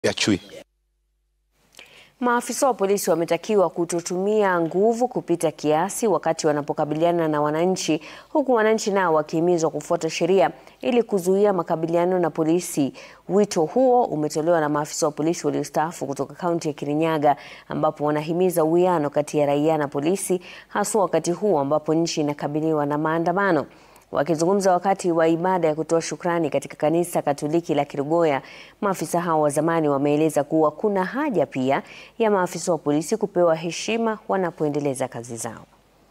ya chui. Maafisa wa polisi wametakiwa kutotumia nguvu kupita kiasi wakati wanapokabiliana na wananchi, huku wananchi nao wakihimizwa kufuata sheria ili kuzuia makabiliano na polisi. Wito huo umetolewa na maafisa wa polisi waliostaafu kutoka kaunti ya Kirinyaga, ambapo wanahimiza uwiano kati ya raia na polisi, haswa wakati huu ambapo nchi inakabiliwa na maandamano. Wakizungumza wakati wa ibada ya kutoa shukrani katika kanisa Katoliki la Kerugoya, maafisa hao wa zamani wameeleza kuwa kuna haja pia ya maafisa wa polisi kupewa heshima wanapoendeleza kazi zao.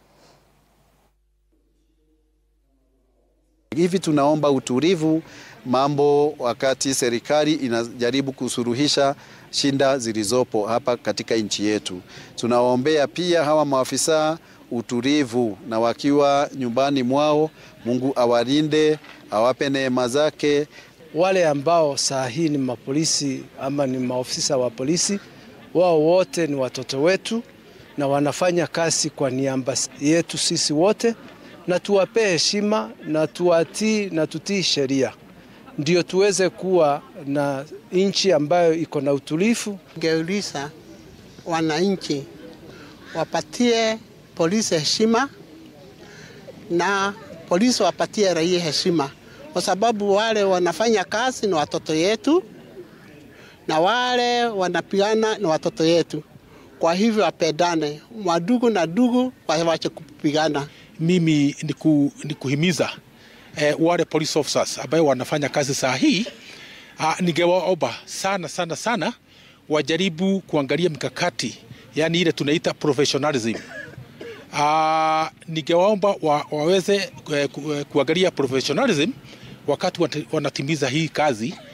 Hivi tunaomba utulivu mambo wakati serikali inajaribu kusuluhisha shinda zilizopo hapa katika nchi yetu. Tunawaombea pia hawa maafisa utulivu na wakiwa nyumbani mwao, Mungu awalinde, awape neema zake. Wale ambao saa hii ni mapolisi ama ni maofisa wa polisi, wao wote ni watoto wetu na wanafanya kazi kwa niaba yetu sisi wote, na tuwapee heshima na tuwatii na tutii sheria, ndio tuweze kuwa na nchi ambayo iko na utulivu. Geuliza wananchi wapatie polisi heshima na polisi wapatie raia heshima, kwa sababu wale wanafanya kazi ni watoto yetu na wale wanapigana ni watoto yetu. Kwa hivyo wapendane, madugu na dugu wawache kupigana. Mimi ni ku, ni kuhimiza eh, wale police officers ambayo wanafanya kazi saa hii ah, ningewaomba sana sana sana wajaribu kuangalia mikakati, yani ile tunaita professionalism. Uh, ningewaomba wa, waweze ku, ku, kuangalia professionalism wakati wanatimiza hii kazi